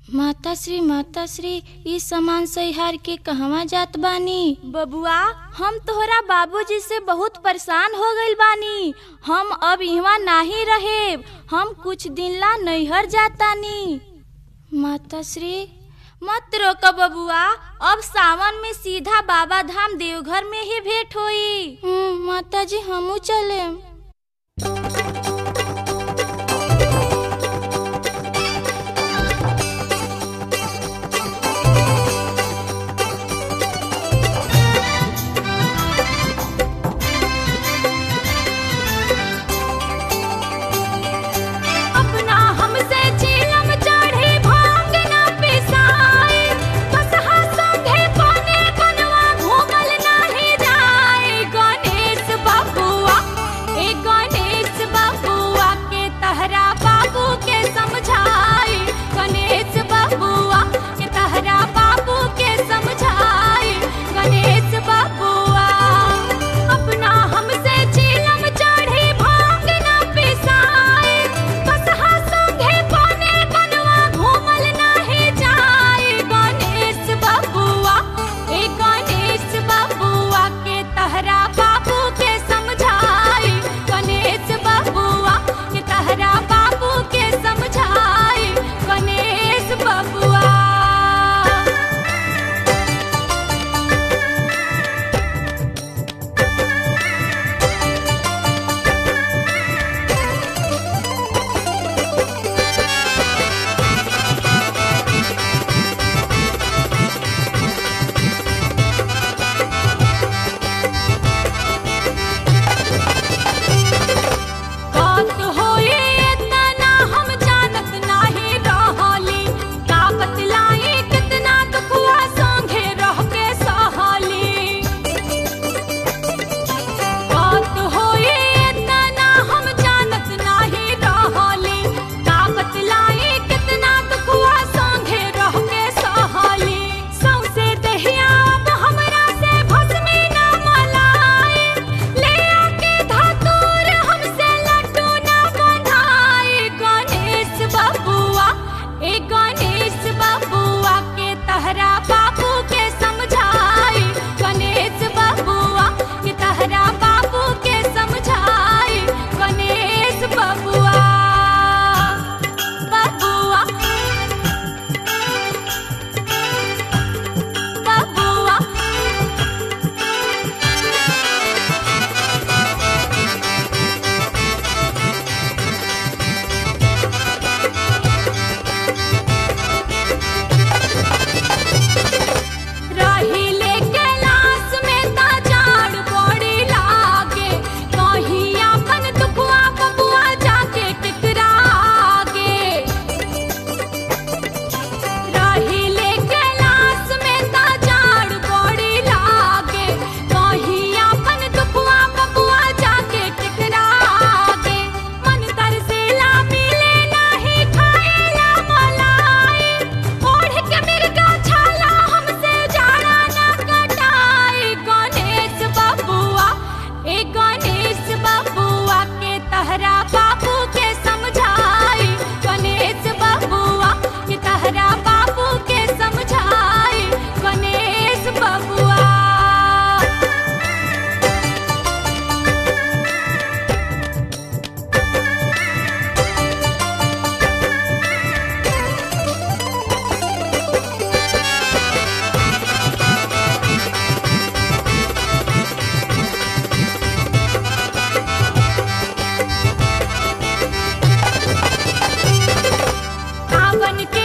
माता श्री माता श्री ई सामान सहिहार के कहवा जात बानी बबुआ हम तोहरा बाबूजी से बहुत परेशान हो गइल बानी हम अब इहवा नाही रहेब हम कुछ दिन ला नैहर जातानी माता श्री मत रोक बबुआ अब सावन में सीधा बाबा धाम देवघर में ही भेंट होई हम्म, माता जी हमू चले अपना हमसे चीलम चढ़ी भांग ना पिसाए कसहा संगे कोने कनवा घूमल नाही जाए गणेश बबुआ ए गणेश बबुआ के तहरा बाबू के समझाए गणेश बबुआ के तहरा बाबू के समझाए गणेश बबुआ अपना हमसे चीलम चढ़ी भांग ना पिसाए कसहा संगे कोने कनवा घूमल नाही जाए गणेश बबुआ ए गणेश बबुआ के तहरा बाबू के समझाए गणेश बबुआ के तहरा बाबू के समझाए गणेश बबुआ बात होए इतना हम जानत नाही रहली का बतलाई कितना दुखवा संगे रह के सहली बात होए इतना हम जानत नाही रहली का बतलाई कितना दुखवा संगे रह के सहली सौसे दहिया अब हमरा से भस्मी ना मलाए ले आके धतूर हमसे लड्डू ना बनाए गणेश बबुआ ए गणेश बबुआ के तहरा बाबू के समझाए गणेश बबुआ के तहरा बाबू के समझाए गणेश बबुआ बबुआ बबुआ रही ले कैलाश में ता जाड़ बड़ी लागे कहीं अपन दुखवा बबुआ जाके टकरागे रही ले कैलाश में ता जाड़ बड़ी लागे कहीं अपन दुखवा बबुआ जाके टकरागे मन तरसेला मिले नाही खाएला मलाई ओढ़ के मिर्गा छाला हमसे जाड़ा ना कटाए गणेश बबुआ ए गणेश बबुआ के तहरा बाबू के समझाए गणेश बबुआ के तहरा बाबू के समझाए गणेश बबुआ सावन के